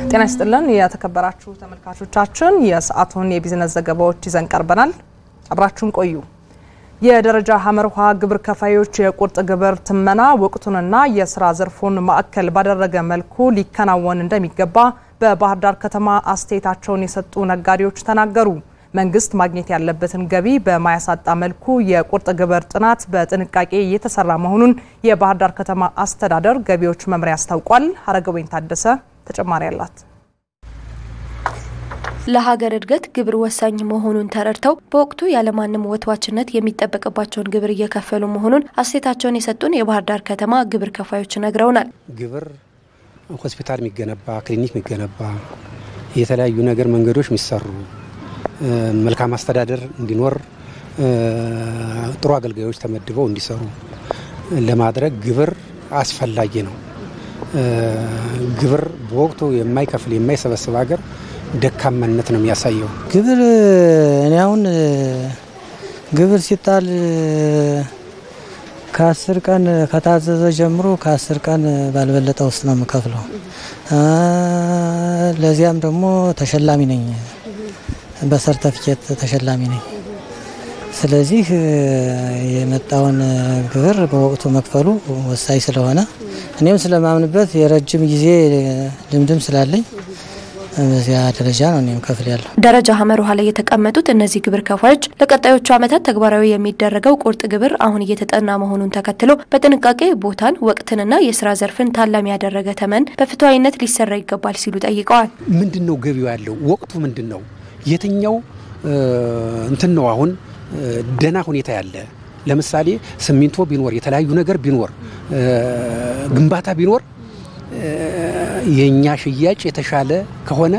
ጤና ይስጥልን የተከበራችሁ ተመልካቾቻችን፣ የሰዓቱን የቢዝነስ ዘገባዎች ይዘን ቀርበናል። አብራችሁን ቆዩ። የደረጃ ሀመርኋ ግብር ከፋዮች የቁርጥ ግብር ትመና ወቅቱንና የስራ ዘርፉን ማዕከል ባደረገ መልኩ ሊከናወን እንደሚገባ በባህር ዳር ከተማ አስተያየታቸውን የሰጡ ነጋዴዎች ተናገሩ። መንግስት ማግኘት ያለበትን ገቢ በማያሳጣ መልኩ የቁርጥ ግብር ጥናት በጥንቃቄ እየተሰራ መሆኑን የባህር ዳር ከተማ አስተዳደር ገቢዎች መምሪያ አስታውቋል። ሀረገወይን ታደሰ ተጨማሪ አላት። ለሀገር እድገት ግብር ወሳኝ መሆኑን ተረድተው በወቅቱ ያለማንም ወትዋችነት የሚጠበቅባቸውን ግብር እየከፈሉ መሆኑን አስተያየታቸውን የሰጡን የባህር ዳር ከተማ ግብር ከፋዮች ነግረውናል። ግብር ሆስፒታል የሚገነባ ክሊኒክ የሚገነባ የተለያዩ ነገር መንገዶች የሚሰሩ መልካም አስተዳደር እንዲኖር ጥሩ አገልጋዮች ተመድበው እንዲሰሩ ለማድረግ ግብር አስፈላጊ ነው። ግብር በወቅቱ የማይከፍል የማይሰበስብ ሀገር ደካማነት ነው የሚያሳየው። ግብር እኔ አሁን ግብር ሲጣል ከአስር ቀን ከታዘዘ ጀምሮ ከአስር ቀን ባልበለጠ ውስጥ ነው የምከፍለው። ለዚያም ደግሞ ተሸላሚ ነኝ፣ በሰርተፊኬት ተሸላሚ ነኝ። ስለዚህ የመጣውን ግብር በወቅቱ መክፈሉ ወሳኝ ስለሆነ እኔም ስለማምንበት የረጅም ጊዜ ልምድም ስላለኝ በዚያ ደረጃ ነው እኔም ከፍል ያለሁ። ደረጃ ሀመር ውሃ ላይ የተቀመጡት እነዚህ ግብር ከፋዮች ለቀጣዮቹ ዓመታት ተግባራዊ የሚደረገው ቁርጥ ግብር አሁን እየተጠና መሆኑን ተከትሎ በጥንቃቄ ቦታን፣ ወቅትንና የስራ ዘርፍን ታላሚ ያደረገ ተመን በፍትሐዊነት ሊሰራ ይገባል ሲሉ ጠይቀዋል። ምንድን ነው ገቢው ያለው? ወቅቱ ምንድን ነው? የትኛው እንትን ነው አሁን ደህና ሁኔታ ያለ ለምሳሌ ሲሚንቶ ቢኖር የተለያዩ ነገር ቢኖር ግንባታ ቢኖር የእኛ ሽያጭ የተሻለ ከሆነ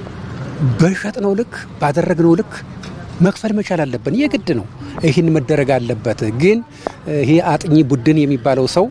በሸጥነው ልክ ባደረግነው ልክ መክፈል መቻል አለብን። የግድ ነው። ይህን መደረግ አለበት። ግን ይሄ አጥኚ ቡድን የሚባለው ሰው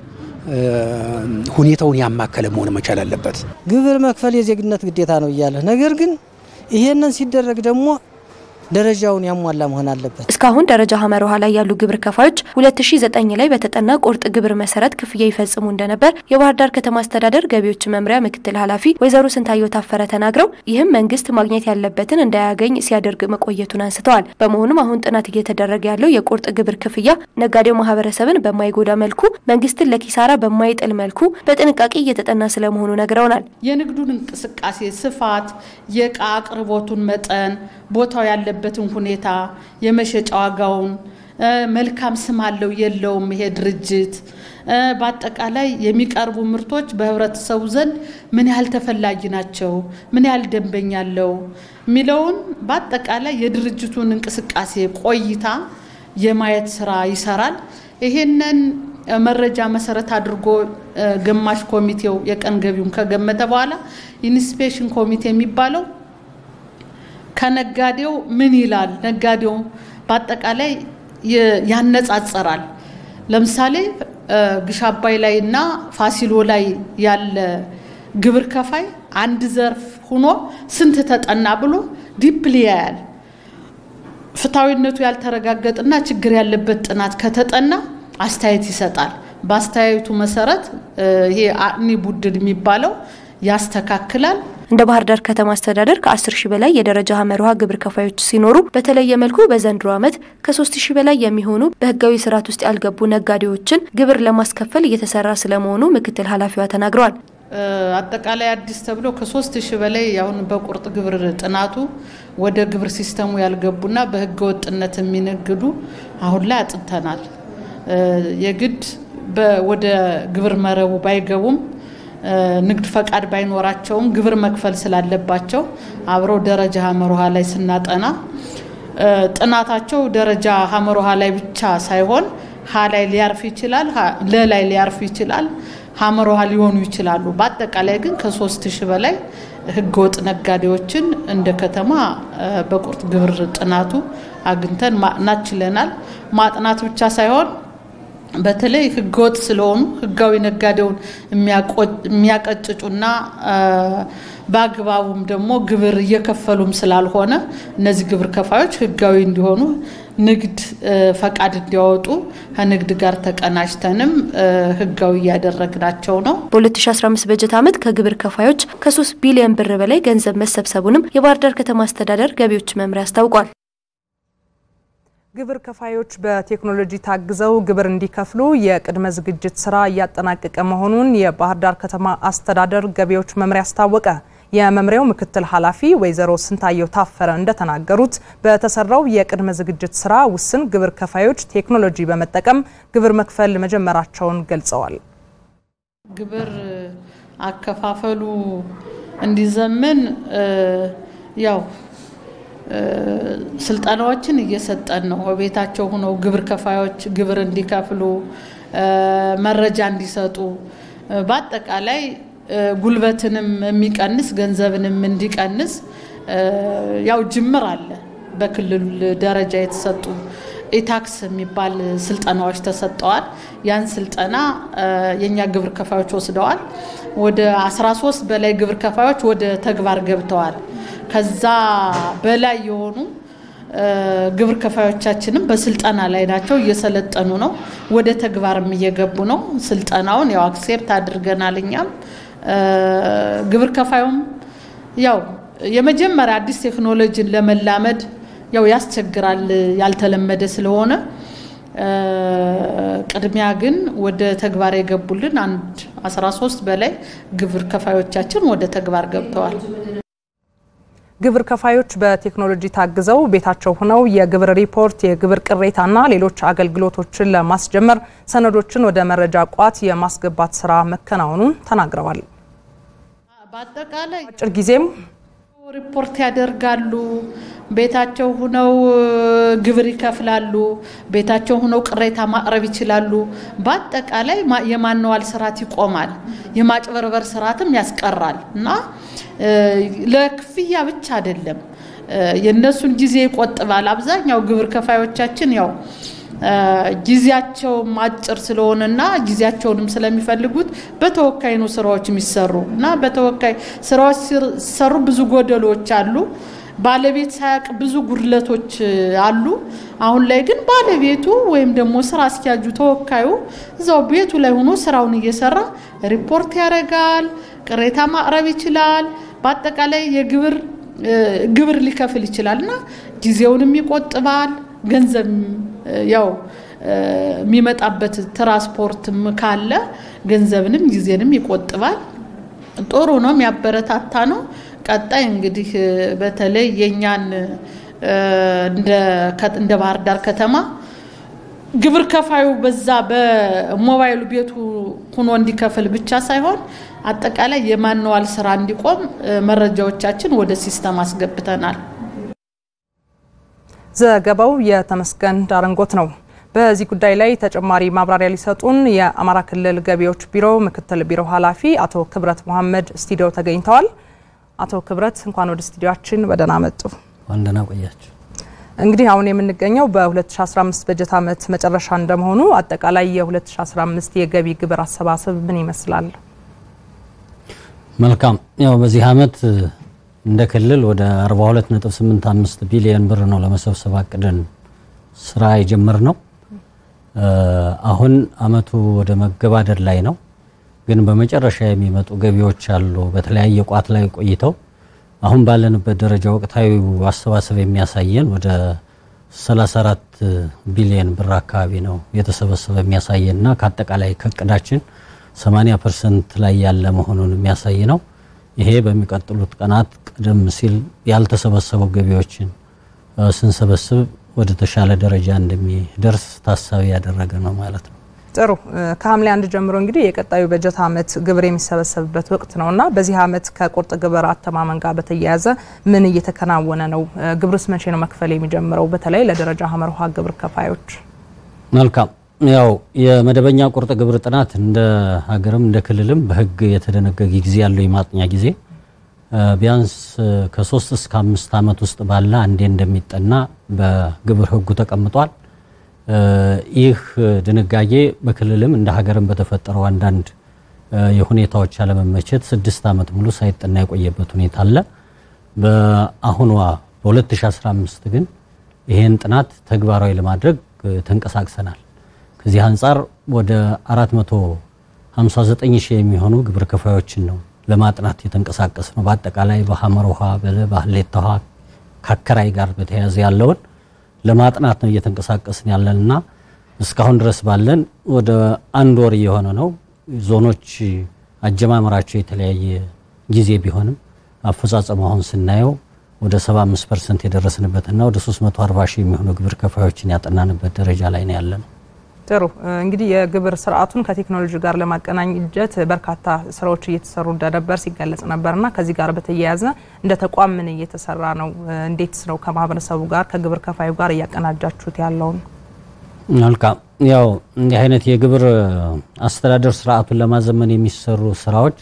ሁኔታውን ያማከለ መሆን መቻል አለበት። ግብር መክፈል የዜግነት ግዴታ ነው እያለ ነገር ግን ይሄንን ሲደረግ ደግሞ ደረጃውን ያሟላ መሆን አለበት። እስካሁን ደረጃ ሀመር ውሃ ላይ ያሉ ግብር ከፋዮች 2009 ላይ በተጠና ቁርጥ ግብር መሰረት ክፍያ ይፈጽሙ እንደነበር የባህር ዳር ከተማ አስተዳደር ገቢዎች መምሪያ ምክትል ኃላፊ ወይዘሮ ስንታየው ታፈረ ተናግረው ይህም መንግስት ማግኘት ያለበትን እንዳያገኝ ሲያደርግ መቆየቱን አንስተዋል። በመሆኑም አሁን ጥናት እየተደረገ ያለው የቁርጥ ግብር ክፍያ ነጋዴው ማህበረሰብን በማይጎዳ መልኩ፣ መንግስትን ለኪሳራ በማይጥል መልኩ በጥንቃቄ እየተጠና ስለመሆኑ ነግረውናል። የንግዱን እንቅስቃሴ ስፋት፣ የእቃ አቅርቦቱን መጠን፣ ቦታው ያለበትን ሁኔታ፣ የመሸጫ ዋጋውን፣ መልካም ስም አለው የለውም ይሄ ድርጅት፣ በአጠቃላይ የሚቀርቡ ምርቶች በህብረተሰቡ ዘንድ ምን ያህል ተፈላጊ ናቸው፣ ምን ያህል ደንበኛ አለው የሚለውን በአጠቃላይ የድርጅቱን እንቅስቃሴ ቆይታ የማየት ስራ ይሰራል። ይሄንን መረጃ መሰረት አድርጎ ገማሽ ኮሚቴው የቀን ገቢውን ከገመተ በኋላ ኢንስፔክሽን ኮሚቴ የሚባለው ከነጋዴው ምን ይላል፣ ነጋዴው በአጠቃላይ ያነጻጸራል። ለምሳሌ ግሽ አባይ ላይ እና ፋሲሎ ላይ ያለ ግብር ከፋይ አንድ ዘርፍ ሆኖ ስንት ተጠና ብሎ ዲፕሊ ያያል። ፍትሐዊነቱ ያልተረጋገጠና ችግር ያለበት ጥናት ከተጠና አስተያየት ይሰጣል። በአስተያየቱ መሰረት ይሄ አጥኒ ቡድን የሚባለው ያስተካክላል። እንደ ባህር ዳር ከተማ አስተዳደር ከ10 ሺህ በላይ የደረጃ ሀመር ውሃ ግብር ከፋዮች ሲኖሩ በተለየ መልኩ በዘንድሮ ዓመት ከ3 ሺህ በላይ የሚሆኑ በህጋዊ ስርዓት ውስጥ ያልገቡ ነጋዴዎችን ግብር ለማስከፈል እየተሰራ ስለመሆኑ ምክትል ኃላፊዋ ተናግረዋል። አጠቃላይ አዲስ ተብሎ ከሶስት ሺህ በላይ አሁን በቁርጥ ግብር ጥናቱ ወደ ግብር ሲስተሙ ያልገቡና በህገ ወጥነት የሚነግዱ አሁን ላይ አጥንተናል። የግድ ወደ ግብር መረቡ ባይገቡም ንግድ ፈቃድ ባይኖራቸውም ግብር መክፈል ስላለባቸው አብረው ደረጃ ሀመር ውሃ ላይ ስናጠና ጥናታቸው ደረጃ ሀመር ውሃ ላይ ብቻ ሳይሆን ሀ ላይ ሊያርፍ ይችላል፣ ለ ላይ ሊያርፍ ይችላል፣ ሀመር ውሃ ሊሆኑ ይችላሉ። በአጠቃላይ ግን ከሶስት ሺህ በላይ ህገወጥ ነጋዴዎችን እንደ ከተማ በቁርጥ ግብር ጥናቱ አግኝተን ማጥናት ችለናል። ማጥናት ብቻ ሳይሆን በተለይ ህገወጥ ስለሆኑ ህጋዊ ነጋዴውን የሚያቀጭጩና በአግባቡም ደግሞ ግብር እየከፈሉም ስላልሆነ እነዚህ ግብር ከፋዮች ህጋዊ እንዲሆኑ ንግድ ፈቃድ እንዲያወጡ ከንግድ ጋር ተቀናጅተንም ህጋዊ እያደረግናቸው ነው። በ2015 በጀት ዓመት ከግብር ከፋዮች ከ3 ቢሊዮን ብር በላይ ገንዘብ መሰብሰቡንም የባህር ዳር ከተማ አስተዳደር ገቢዎች መምሪያ አስታውቋል። ግብር ከፋዮች በቴክኖሎጂ ታግዘው ግብር እንዲከፍሉ የቅድመ ዝግጅት ስራ እያጠናቀቀ መሆኑን የባህር ዳር ከተማ አስተዳደር ገቢዎች መምሪያ አስታወቀ። የመምሪያው ምክትል ኃላፊ ወይዘሮ ስንታየው ታፈረ እንደተናገሩት በተሰራው የቅድመ ዝግጅት ስራ ውስን ግብር ከፋዮች ቴክኖሎጂ በመጠቀም ግብር መክፈል መጀመራቸውን ገልጸዋል። ግብር አከፋፈሉ እንዲዘምን ያው ስልጠናዎችን እየሰጠን ነው። በቤታቸው ሆነው ግብር ከፋዮች ግብር እንዲከፍሉ መረጃ እንዲሰጡ በአጠቃላይ ጉልበትንም የሚቀንስ ገንዘብንም እንዲቀንስ ያው ጅምር አለ። በክልል ደረጃ የተሰጡ ኢታክስ የሚባል ስልጠናዎች ተሰጠዋል። ያን ስልጠና የእኛ ግብር ከፋዮች ወስደዋል። ወደ 13 በላይ ግብር ከፋዮች ወደ ተግባር ገብተዋል። ከዛ በላይ የሆኑ ግብር ከፋዮቻችንም በስልጠና ላይ ናቸው፣ እየሰለጠኑ ነው፣ ወደ ተግባርም እየገቡ ነው። ስልጠናውን ያው አክሴፕት አድርገናል። እኛም ግብር ከፋዩም ያው የመጀመሪያ አዲስ ቴክኖሎጂን ለመላመድ ያው ያስቸግራል፣ ያልተለመደ ስለሆነ ቅድሚያ ግን ወደ ተግባር የገቡልን አንድ 13 በላይ ግብር ከፋዮቻችን ወደ ተግባር ገብተዋል። ግብር ከፋዮች በቴክኖሎጂ ታግዘው ቤታቸው ሆነው የግብር ሪፖርት፣ የግብር ቅሬታና ሌሎች አገልግሎቶችን ለማስጀመር ሰነዶችን ወደ መረጃ ቋት የማስገባት ስራ መከናወኑን ተናግረዋል። በአጠቃላይ አጭር ጊዜም ሪፖርት ያደርጋሉ። ቤታቸው ሁነው ግብር ይከፍላሉ። ቤታቸው ሁነው ቅሬታ ማቅረብ ይችላሉ። በአጠቃላይ የማንዋል ስርዓት ይቆማል። የማጭበርበር ስርዓትም ያስቀራል እና ለክፍያ ብቻ አይደለም፣ የእነሱን ጊዜ ይቆጥባል። አብዛኛው ግብር ከፋዮቻችን ያው ጊዜያቸው አጭር ስለሆነና ጊዜያቸውንም ስለሚፈልጉት በተወካይ ነው ስራዎች የሚሰሩ እና በተወካይ ስራዎች ሲሰሩ ብዙ ጎደሎች አሉ። ባለቤት ሳያውቅ ብዙ ጉድለቶች አሉ። አሁን ላይ ግን ባለቤቱ ወይም ደግሞ ስራ አስኪያጁ ተወካዩ እዛው ቤቱ ላይ ሆኖ ስራውን እየሰራ ሪፖርት ያደርጋል፣ ቅሬታ ማቅረብ ይችላል። በአጠቃላይ የግብር ግብር ሊከፍል ይችላል እና ጊዜውንም ይቆጥባል። ገንዘብ ያው የሚመጣበት ትራንስፖርትም ካለ ገንዘብንም ጊዜንም ይቆጥባል። ጥሩ ነው፣ የሚያበረታታ ነው። ቀጣይ እንግዲህ በተለይ የእኛን እንደ ባህር ዳር ከተማ ግብር ከፋዩ በዛ በሞባይሉ ቤቱ ሁኖ እንዲከፍል ብቻ ሳይሆን አጠቃላይ የማንዋል ስራ እንዲቆም መረጃዎቻችን ወደ ሲስተም አስገብተናል። ዘገባው የተመስገን ዳረንጎት ነው። በዚህ ጉዳይ ላይ ተጨማሪ ማብራሪያ ሊሰጡን የአማራ ክልል ገቢዎች ቢሮ ምክትል ቢሮ ኃላፊ አቶ ክብረት መሐመድ ስቱዲዮ ተገኝተዋል። አቶ ክብረት እንኳን ወደ ስቱዲዮችን በደህና መጡ። ዋንደና ቆያችሁ። እንግዲህ አሁን የምንገኘው በ2015 በጀት ዓመት መጨረሻ እንደመሆኑ አጠቃላይ የ2015 የገቢ ግብር አሰባሰብ ምን ይመስላል? መልካም ያው በዚህ ዓመት እንደ ክልል ወደ 42.85 ቢሊዮን ብር ነው ለመሰብሰብ አቅደን ስራ የጀመር ነው። አሁን አመቱ ወደ መገባደድ ላይ ነው። ግን በመጨረሻ የሚመጡ ገቢዎች አሉ። በተለያየ ቋት ላይ ቆይተው አሁን ባለንበት ደረጃ ወቅታዊ አሰባሰብ የሚያሳየን ወደ 34 ቢሊዮን ብር አካባቢ ነው የተሰበሰበ የሚያሳየን እና ከአጠቃላይ ከእቅዳችን 80 ፐርሰንት ላይ ያለ መሆኑን የሚያሳይ ነው። ይሄ በሚቀጥሉት ቀናት ቀደም ሲል ያልተሰበሰቡ ገቢዎችን ስንሰበስብ ወደ ተሻለ ደረጃ እንደሚደርስ ታሳቢ ያደረገ ነው ማለት ነው። ጥሩ ከሐምሌ አንድ ጀምሮ እንግዲህ የቀጣዩ በጀት ዓመት ግብር የሚሰበሰብበት ወቅት ነው እና በዚህ ዓመት ከቁርጥ ግብር አተማመን ጋር በተያያዘ ምን እየተከናወነ ነው? ግብርስ መቼ ነው መክፈል የሚጀምረው? በተለይ ለደረጃ ሀመርሃ ግብር ከፋዮች። መልካም ያው የመደበኛ ቁርጥ ግብር ጥናት እንደ ሀገርም እንደ ክልልም በሕግ የተደነገገ ጊዜ ያለው የማጥኛ ጊዜ ቢያንስ ከሶስት እስከ አምስት ዓመት ውስጥ ባለ አንዴ እንደሚጠና በግብር ሕጉ ተቀምጧል። ይህ ድንጋጌ በክልልም እንደ ሀገርም በተፈጠረው አንዳንድ የሁኔታዎች አለመመቸት ስድስት ዓመት ሙሉ ሳይጠና የቆየበት ሁኔታ አለ። በአሁኗ በ2015 ግን ይህን ጥናት ተግባራዊ ለማድረግ ተንቀሳቅሰናል። ከዚህ አንጻር ወደ 459 ሺህ የሚሆኑ ግብር ከፋዮችን ነው ለማጥናት የተንቀሳቀስ ነው። በአጠቃላይ በሐመር ውሃ፣ በሀሌታ ውሃ ከአከራይ ጋር በተያያዘ ያለውን ለማጥናት ነው እየተንቀሳቀስን ያለንና እስካሁን ድረስ ባለን ወደ አንድ ወር እየሆነ ነው። ዞኖች አጀማመራቸው የተለያየ ጊዜ ቢሆንም አፈጻጸሙ አሁን ስናየው ወደ 75 ፐርሰንት የደረስንበትና ወደ 340 ሺህ የሚሆኑ ግብር ከፋዮችን ያጠናንበት ደረጃ ላይ ነው ያለነው። ጥሩ እንግዲህ የግብር ስርዓቱን ከቴክኖሎጂ ጋር ለማቀናጀት በርካታ ስራዎች እየተሰሩ እንደነበር ሲገለጽ ነበርና ከዚህ ጋር በተያያዘ እንደ ተቋም ምን እየተሰራ ነው? እንዴት ነው ከማህበረሰቡ ጋር ከግብር ከፋዩ ጋር እያቀናጃችሁት ያለውን? መልካም ያው እንዲህ አይነት የግብር አስተዳደር ስርዓቱን ለማዘመን የሚሰሩ ስራዎች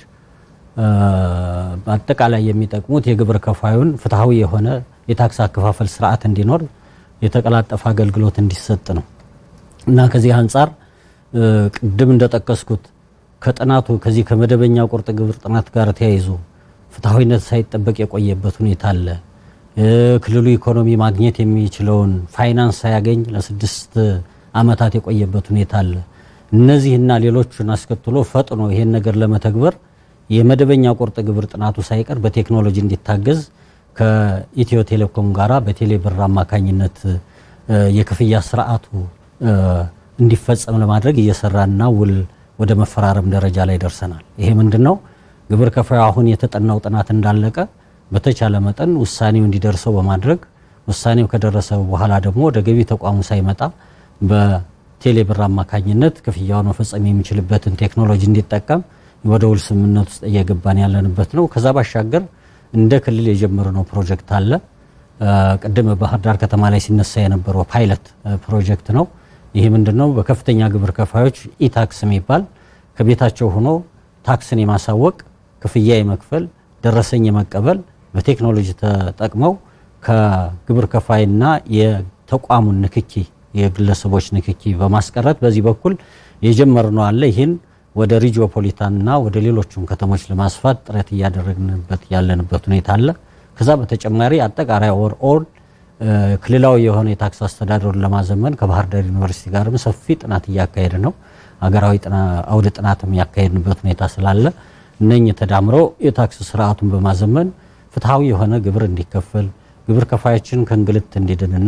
በአጠቃላይ የሚጠቅሙት የግብር ከፋዩን ፍትሐዊ የሆነ የታክስ አከፋፈል ስርዓት እንዲኖር የተቀላጠፈ አገልግሎት እንዲሰጥ ነው እና ከዚህ አንጻር ቅድም እንደጠቀስኩት ከጥናቱ ከዚህ ከመደበኛ ቁርጥ ግብር ጥናት ጋር ተያይዞ ፍትሐዊነት ሳይጠበቅ የቆየበት ሁኔታ አለ። ክልሉ ኢኮኖሚ ማግኘት የሚችለውን ፋይናንስ ሳያገኝ ለስድስት ዓመታት የቆየበት ሁኔታ አለ። እነዚህና ሌሎቹን አስከትሎ ፈጥኖ ይሄን ነገር ለመተግበር የመደበኛ ቁርጥ ግብር ጥናቱ ሳይቀር በቴክኖሎጂ እንዲታገዝ ከኢትዮ ቴሌኮም ጋራ በቴሌ ብር አማካኝነት የክፍያ ስርዓቱ እንዲፈጸም ለማድረግ እየሰራና ውል ወደ መፈራረም ደረጃ ላይ ደርሰናል። ይሄ ምንድን ነው? ግብር ከፋዩ አሁን የተጠናው ጥናት እንዳለቀ በተቻለ መጠን ውሳኔው እንዲደርሰው በማድረግ ውሳኔው ከደረሰ በኋላ ደግሞ ወደ ገቢ ተቋሙ ሳይመጣ በቴሌ ብር አማካኝነት ክፍያውን መፈጸም የሚችልበትን ቴክኖሎጂ እንዲጠቀም ወደ ውል ስምምነት ውስጥ እየገባን ያለንበት ነው። ከዛ ባሻገር እንደ ክልል የጀመርነው ፕሮጀክት አለ። ቅድም ባህር ዳር ከተማ ላይ ሲነሳ የነበረው ፓይለት ፕሮጀክት ነው። ይህ ምንድን ነው? በከፍተኛ ግብር ከፋዮች ኢታክስ የሚባል ከቤታቸው ሆኖ ታክስን የማሳወቅ ክፍያ የመክፈል ደረሰኝ የመቀበል በቴክኖሎጂ ተጠቅመው ከግብር ከፋይና የተቋሙን ንክኪ የግለሰቦች ንክኪ በማስቀረት በዚህ በኩል የጀመርነው አለ። ይህን ወደ ሪጂኦፖሊታንና ወደ ሌሎቹም ከተሞች ለማስፋት ጥረት እያደረግንበት ያለንበት ሁኔታ አለ። ከዛ በተጨማሪ አጠቃላይ ኦር ኦል ክልላዊ የሆነ የታክስ አስተዳደሩን ለማዘመን ከባህር ዳር ዩኒቨርሲቲ ጋርም ሰፊ ጥናት እያካሄድ ነው። ሀገራዊ አውደ ጥናትም ያካሄድንበት ሁኔታ ስላለ እነኝህ ተዳምረው የታክስ ስርዓቱን በማዘመን ፍትሐዊ የሆነ ግብር እንዲከፈል ግብር ከፋያችን ከእንግልት እንዲድንና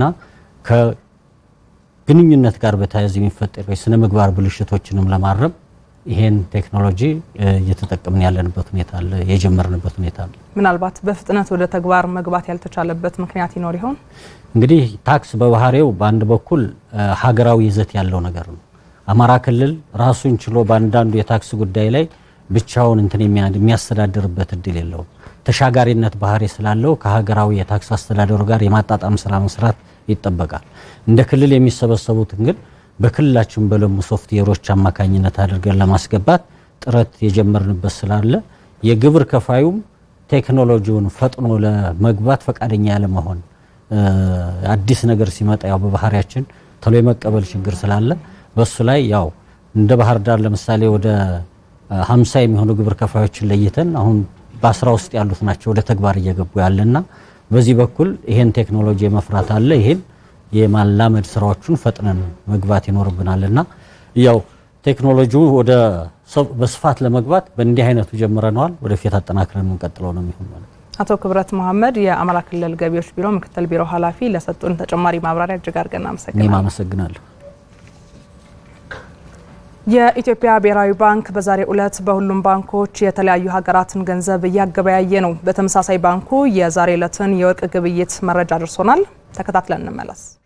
ከግንኙነት ጋር በተያያዘ የሚፈጠሩ የስነ ምግባር ብልሽቶችንም ለማረም ይሄን ቴክኖሎጂ እየተጠቀምን ያለንበት ሁኔታ አለ፣ የጀመርንበት ሁኔታ አለ። ምናልባት በፍጥነት ወደ ተግባር መግባት ያልተቻለበት ምክንያት ይኖር ይሆን? እንግዲህ ታክስ በባህሪው በአንድ በኩል ሀገራዊ ይዘት ያለው ነገር ነው። አማራ ክልል ራሱን ችሎ በአንዳንዱ የታክስ ጉዳይ ላይ ብቻውን እንትን የሚያስተዳድርበት እድል የለውም። ተሻጋሪነት ባህሪ ስላለው ከሀገራዊ የታክስ አስተዳደሩ ጋር የማጣጣም ስራ መስራት ይጠበቃል። እንደ ክልል የሚሰበሰቡትን ግን በክልላችን በለሙ ሶፍትዌሮች አማካኝነት አድርገን ለማስገባት ጥረት የጀመርንበት ስላለ የግብር ከፋዩም ቴክኖሎጂውን ፈጥኖ ለመግባት ፈቃደኛ ያለመሆን አዲስ ነገር ሲመጣ ያው በባህሪያችን ቶሎ የመቀበል ችግር ስላለ በሱ ላይ ያው እንደ ባህር ዳር ለምሳሌ ወደ ሀምሳ የሚሆኑ ግብር ከፋዮችን ለይተን አሁን በአስራ ውስጥ ያሉት ናቸው ወደ ተግባር እየገቡ ያለና በዚህ በኩል ይሄን ቴክኖሎጂ የመፍራት አለ ይሄን የማላመድ ስራዎቹን ፈጥነን መግባት ይኖርብናልና ያው ቴክኖሎጂው ወደ በስፋት ለመግባት በእንዲህ አይነቱ ጀምረነዋል። ወደፊት አጠናክረን የምንቀጥለው ነው የሚሆን ማለት ነው። አቶ ክብረት መሐመድ የአማራ ክልል ገቢዎች ቢሮ ምክትል ቢሮ ኃላፊ ለሰጡን ተጨማሪ ማብራሪያ እጅግ አድርገን እኔም አመሰግናለሁ። አመሰግናለሁ። የኢትዮጵያ ብሔራዊ ባንክ በዛሬው ዕለት በሁሉም ባንኮች የተለያዩ ሀገራትን ገንዘብ እያገበያየ ነው። በተመሳሳይ ባንኩ የዛሬ ዕለትን የወርቅ ግብይት መረጃ ደርሶናል። ተከታትለን እንመለስ።